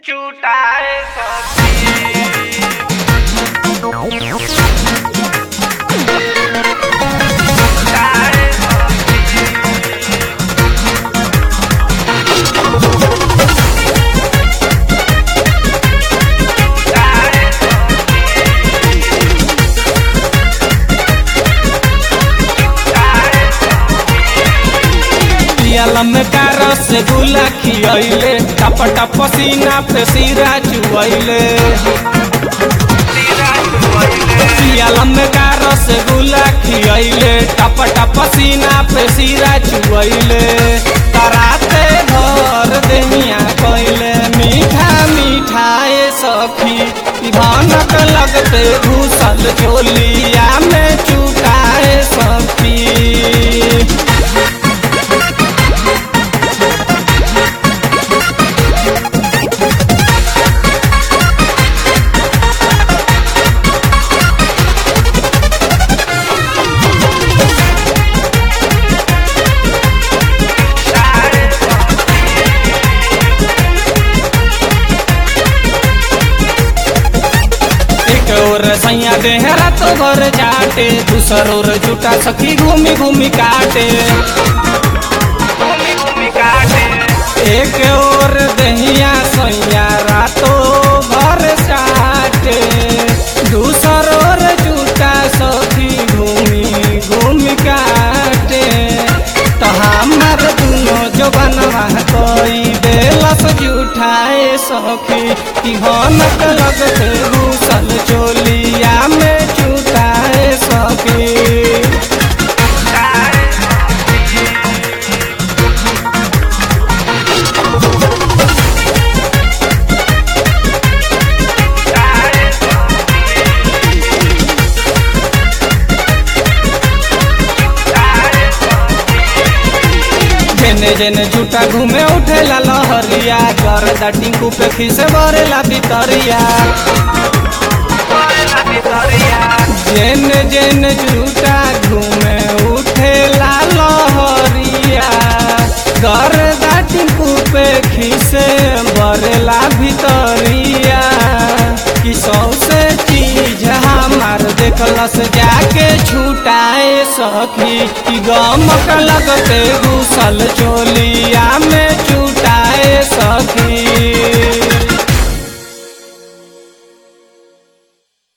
चुटाए सखी चुटाए पियलम का रसगुल्ला खियैले टप टप सीना पे सीरा चुवैले पियलम का रसगुल्ला खियैले टप टप सीना पे सीरा चुवैले तराते भर देहिया कैले मीठा मीठाए सखी भनक लगते घुसल चोलिया में चुकाए सखी एक और सैया देहरा तो घर जाटे दूसर और जुटा सखी घूमी घूमी काटे घूमी घूमी काटे एक और दहिया सैया रातो घर जाटे दूसर और जुटा सखी घूमी घूमी काटे तो हमार दुनो जो बनवा कोई देलस जुठाए सखी कि हनक लगते घुसल चोलिया में चुटाए सखी जेने जेने झूठा घूमे उठेला लहरिया कर टिंकू पे खिसे बरेला भितरिया जेने जेने झूठा घूमे उठेला लहरिया कर टिंकू पे खिसे बरेला भितरिया कि सौसे चीज हमार देखलस जाके छुटाए सखी कि गमक लगते घुसल चोलिया में छुटाए सखी